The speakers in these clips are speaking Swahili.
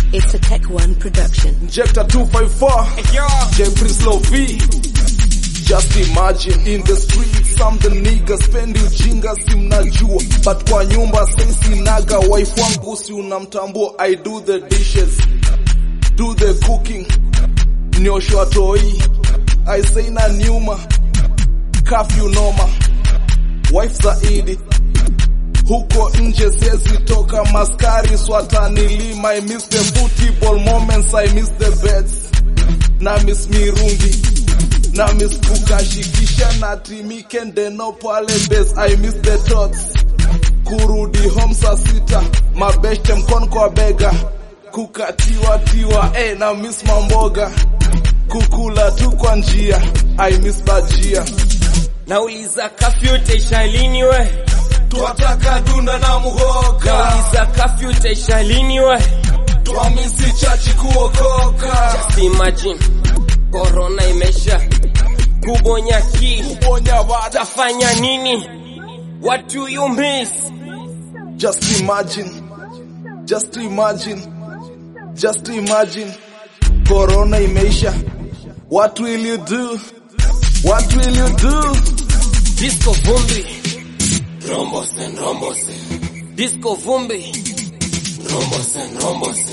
It's a Tech One production. Injector 254, J Prince Low V. Just imagine in the streets some the niggas spendi ujinga si mnajua but kwa nyumba sisi naga wife wangu si unamtambua I do the dishes do the cooking nyoshwa toi I say na nyuma curfew noma wife zaidi huko nje siwezi toka maskari swatanilima I miss the football moments I miss the bets na miss mirungi na miss kukashikisha na timikende no pale base I miss the thoughts kurudi home saa sita mabeshte mkono kwa bega kukatiwa tiwa eh, na miss mamboga kukula tu kwa njia I miss bajia Nauliza kafyu utaisha lini we? twataka dunda na muhoka Nauliza kafyu utaisha lini we? twamisi chachi kuokoka Just imagine corona imesha kubonya ki bonya bada tafanya nini? What do you miss? Just imagine, just imagine, just imagine. Corona imeisha. What will you do? What will you do? Disco vumbi rombose rombose Disco vumbi rombose rombose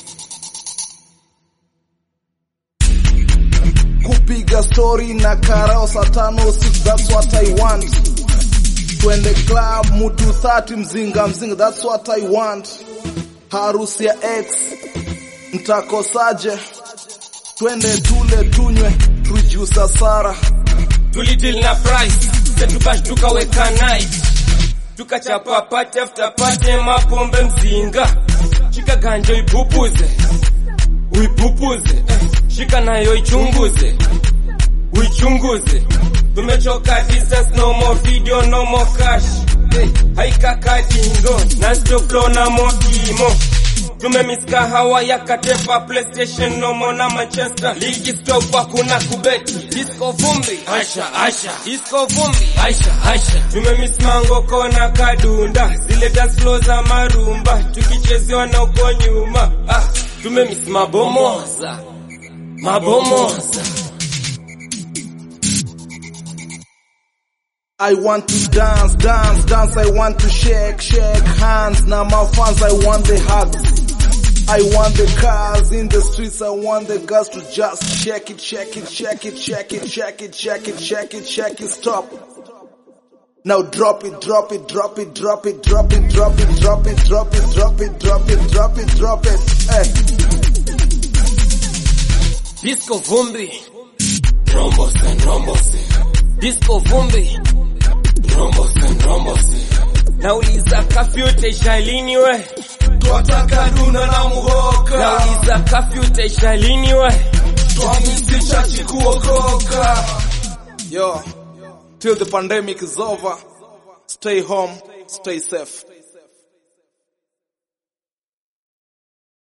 Kupiga story na karao saa tano six, that's what I want. Twende club mutu 30 mzinga mzinga, that's what I want. Harusi ya ex mtakosaje? Twende tule tunywe tujusa Sara. tulidil na price setukash tukaweka night tukachapa pate after pate mapombe mzinga shika ganja uipupuze uipupuze eh, shika nayo ichunguze uichunguze tumechoka distance no more video no more cash hey, haikakadingo na stop flow na mokimo tumemiska hawa ya katepa playstation nomo na manchester ligi stop hakuna kubeti disco vumbi aisha aisha disco vumbi aisha aisha tumemismango kona kadunda zile dance flow za marumba tukichezewa na uko nyuma ah, tumemis mabomoza mabomoza I want to dance, dance, dance. I want to shake, shake hands. Now my fans, I want the hugs. I want the cars in the streets. I want the girls to just shake it, shake it, shake it, shake it, shake it, shake it, shake it, shake it, stop. Now drop it, drop it, drop it, drop it, drop it, drop it, drop it, drop it, drop it, drop it, drop it, drop it. Hey. disco vumbi rombose rombose disco vumbi rombose rombose nauliza kafyu utaisha lini we Twataka duna na muhoka. nauliza kafyu utaisha lini we Twamisi chachi kuokoka. Yo, till the pandemic is over, stay home, stay safe.